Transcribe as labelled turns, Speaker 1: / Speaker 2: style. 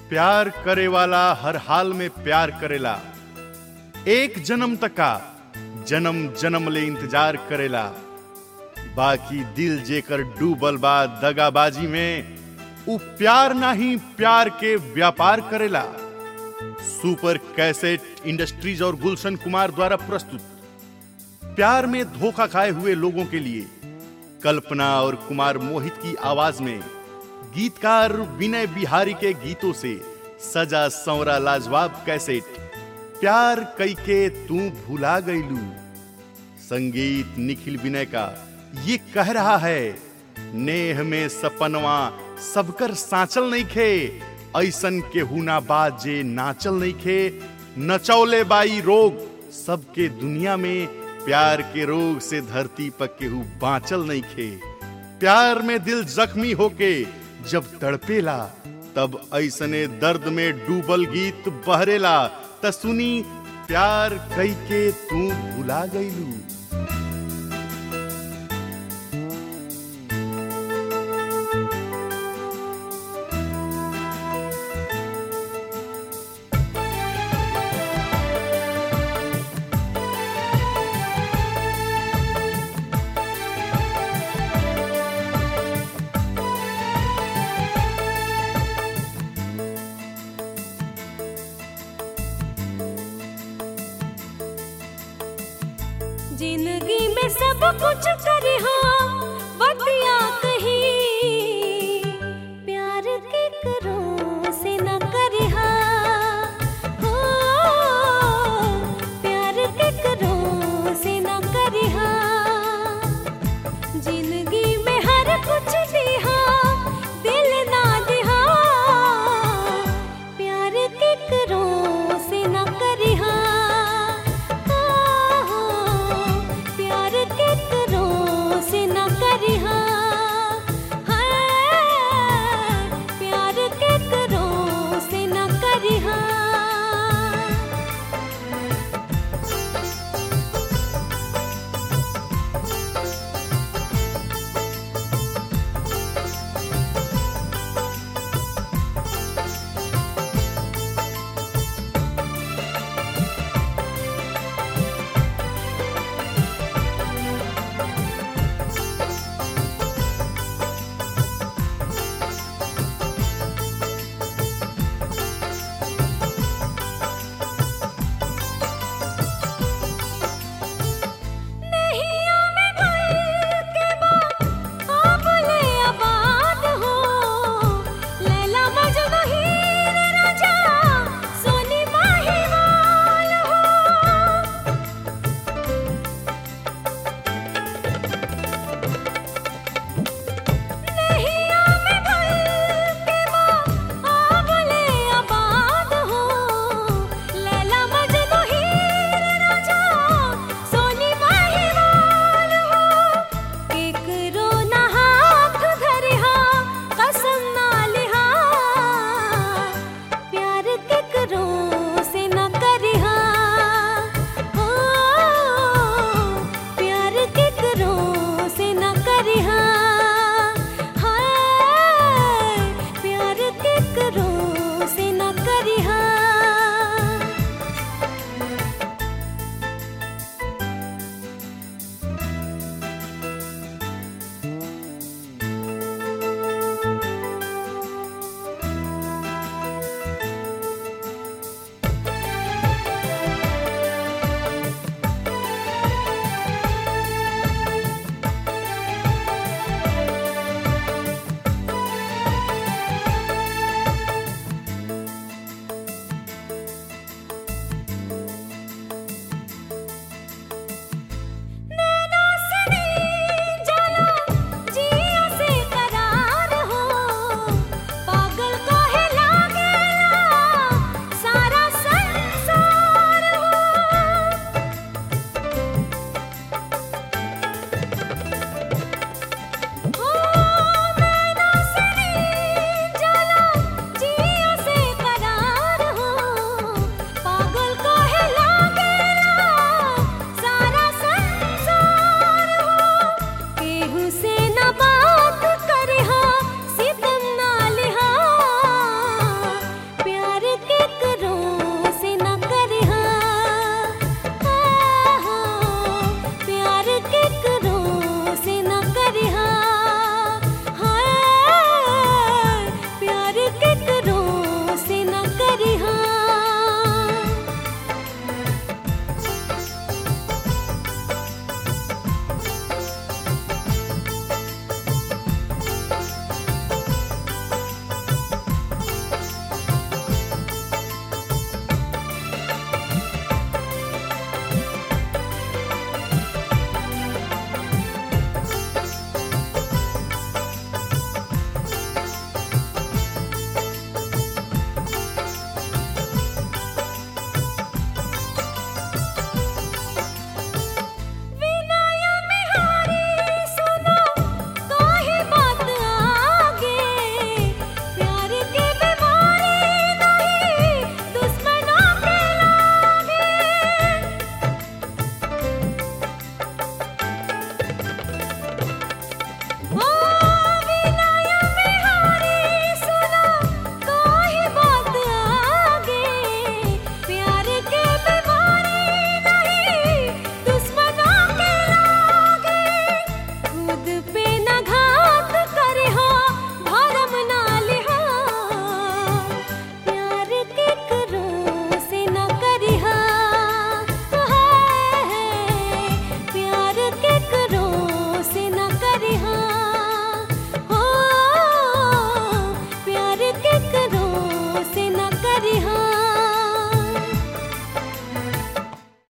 Speaker 1: प्यार करे वाला हर हाल में प्यार करेला एक जन्म तका जन्म जन्म ले इंतजार करेला बाकी दिल जेकर डूबल बा दगाबाजी में उ प्यार नाही प्यार के व्यापार करेला सुपर कैसेट इंडस्ट्रीज और गुलशन कुमार द्वारा प्रस्तुत प्यार में धोखा खाए हुए लोगों के लिए कल्पना और कुमार मोहित की आवाज में गीतकार विनय बिहारी के गीतों से सजा संवरा लाजवाब कैसेट प्यार कई के तू भुला गईलू संगीत निखिल विनय का ये कह रहा है नेह में सपनवा सबकर साचल नहीं खे ऐसन के हुना बात जे नाचल नहीं खे नचौले बाई रोग सबके दुनिया में प्यार के रोग से धरती पर केहू बांचल नहीं खे प्यार में दिल जख्मी होके जब तड़पेला तब ऐसने दर्द में डूबल गीत बहरेला त सुनी प्यार कई के तू भुला गईलू
Speaker 2: जिंदगी में सब कुछ कर